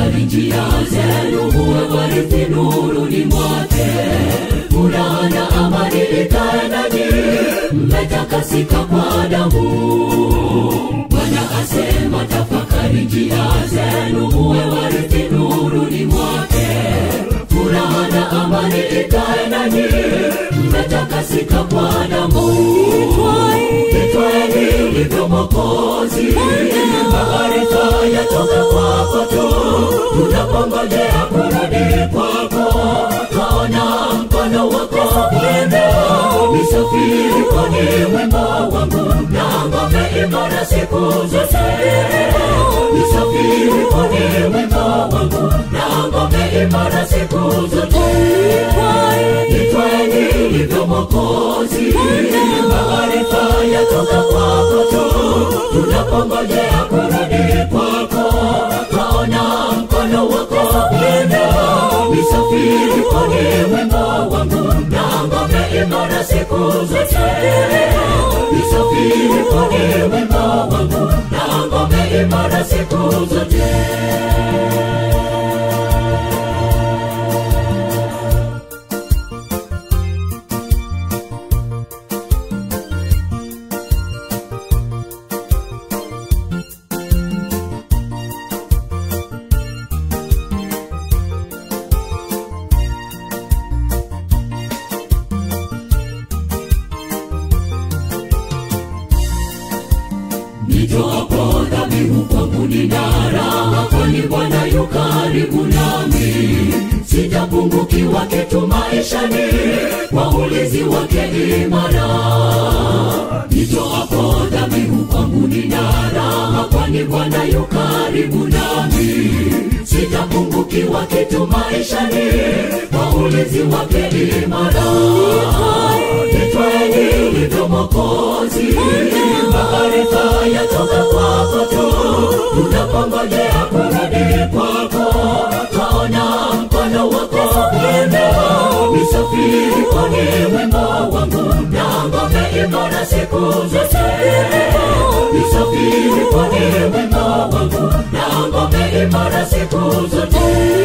tafakari njia zenu muwe warithi nuruni mwake furaha na amani ikae nanyi mmetakasika kwa damu bwana asema tafakari njia zenu muwe warithi nuruni mwake furaha na amani ikae nanyi mmetakasika kwa damu itwaeni livyo mokozi maarifa yatoka kwako tu tunapongojea kurudi kwako twaona mkono wako mwendo nisafiri kwani wimbo wangu na ngome imara siku zote nisafiri kwani wimbo wangu na ngome imara siku zote itwaeni livyo mokozi maarifa yatoka kwako tu tunapongojea kurudi kwako twaona mkono wako mwendo nisafiri kwani wimbo wangu na ngome imara siku zote nisafiri kwani wimbo wangu na ngome imara siku zote nitoapo dhabihu kwangu nina raha kwani bwana yu karibu nami sitapungukiwa kitu maishani kwa ulinzi wake imara nitoapo dhabihu kwangu nina raha kwani bwana yu karibu nami sitapungukiwa kitu maishani kwa ulinzi wake imara nitwaeni livyo mokozi maarifa yatoka kwako tu tunapongojea kurudi kwako twaona mkono wako mwendo nisafiri kwani wimbo wangu na ngome imara siku zote nisafiri kwani wimbo wangu na ngome imara siku zote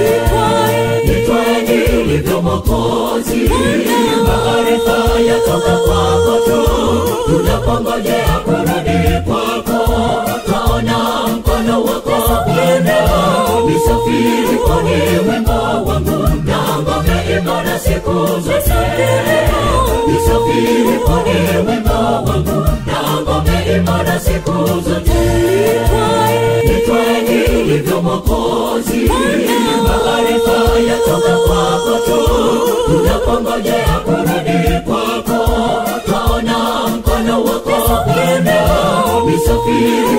nitwaeni livyo mokozi maarifa yatoka kwako tu tunapongojea kurudi kwako twaona mkono wako mwendo nisafiri kwani wimbo wangu na ngome imara siku zote nisafiri kwani wimbo wangu na ngome imara siku zote nitwaeni livyo mokozi maarifa yatoka kwako tu tunapongojea kurudi kwako twaona mkono wako mwendo nisafiri